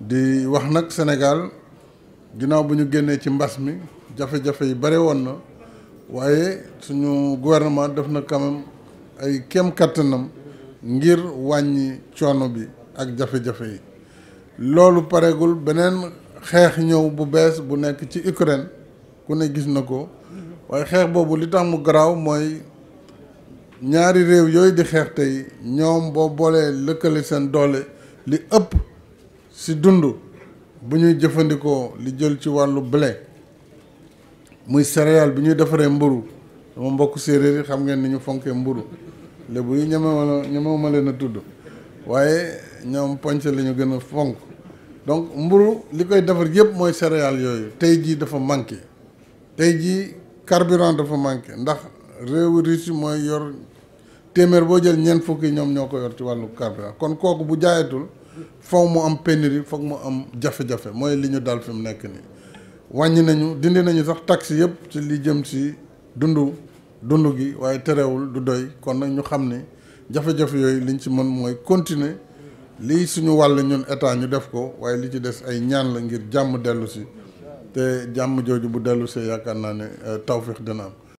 di wax nag Sénégal ginnaaw bu ñu génnee ci mbas mi jafe-jafe yi bare woon na waaye suñu gouvernement def na quand même ay kem kattanam ngir wàññi coono bi ak jafe-jafe yi loolu pareegul beneen xeex ñëw bu bees bu nekk ci Ukraine ku ne gis na ko waaye xeex boobu li tax mu garaaw mooy ñaari réew yooyu di xeex tey ñoom boo boolee lëkkale seen doole li ëpp ci dund bu ñuy jëfandikoo li jël ci wàllu blé muy céréale bi ñuy defaree mburu sama mbokk séeréer yi xam ngeen ni ñu fonkee mburu lébu yi ñemewala ñemewuma leen a tudd waaye ñoom poñse la ñu gën a fonk donc mburu li koy defar yëpp mooy céréale yooyu tey jii dafa manqué tey jii carburant dafa manqué ndax réewu Russie mooy yor téeméer boo jël ñeent fukki ñoom ñoo ko yor ci wàllu carburant kon kooku bu jaayatul foog mu am pénurie foog mu am jafe-jafe mooy li ñu dal fi mu nekk nii wàññi nañu dindi nañu sax taxe yëpp ci li jëm si dundu dund gi waaye terewul du doy kon nag ñu xam ni jafe-jafe yooyu liñ ci mën mooy continuer lii suñu wàll ñun état ñu def ko waaye li ci des ay ñaan la ngir jàmm dellu si te jàmm jooju bu dellu see yaakaar naa ne tawféex dina am